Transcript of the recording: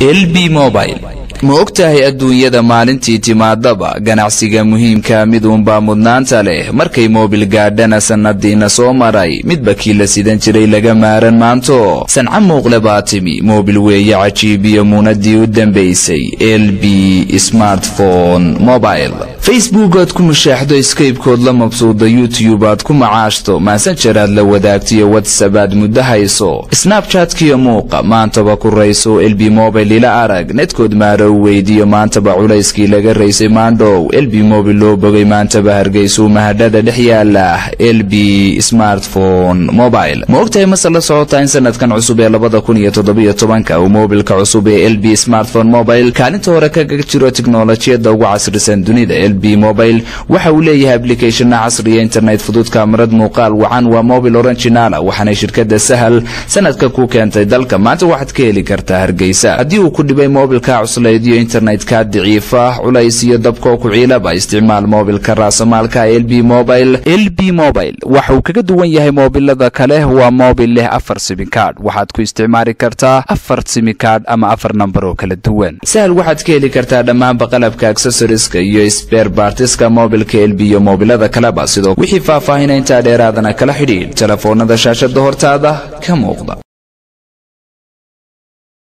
lb mobile ma og tahay adduunyada maalintii timaadaba ganacsiga muhiimka mid uunbaa mudnaanta leh markay moobil gaadhana sannadiina soo maray midba kii la sidan jiray laga maaran maanto sanca muuqle baa timi moobil weeye cajiibiyo muunadii u dambaysay l b smartphone mobile facebook aad ku mushaaxdo skybekood la mabsuuda youtube aad ku macaashto maasanjar aad la wadaagtiyo whatsapp aad muddo hayso snabchatkiyo muuqa maantaba ku rayso lb mobile ila arag nedkood maaro weydiiyo maantaba culayskii laga raysay maandhow lb mobil loo bogay maantaba hargeysuu mahadhada dhex yaala lb smartphone mobile ma ogtahay mase la socotaa in sanadkan cusub ee labada kun iyo toddobiyo tobanka uu moobilka cusub ee lb smartphone mobile kaalinta hore kaga jiro tiknolojiyadda ugu casrisan dunida lb mobile waxa uu leeyahay aplicationna casriya internet fudud kaamarad muuqaal wacan waa mobil oranginala waxaanay shirkadda sahal sanadka ku keentay dalka maanta waxaad ka heli kartaa hargeysa haddii uu ku dhibay moobilka cuslayd iyo internetka daciifa culays iyo dabkoo ku ciilaba isticmaal moobilka raasamaalka lb mobile lb mobile waxa uu kaga duwan yahay moobilada kale waa moobil leh afar simikaadh waxaad ku isticmaali kartaa afar simikaadh ama afar nambar oo kala duwan sahal waxaad ka heli kartaa dhammaanba qalabka accessoriska iyo sber bartiska moobilka lb iyo moobilada kaleba sidoo wixii faahfaahinta intaa dheeraadana kala xidhiidh telefoonada shaashada hortaada ka muuqda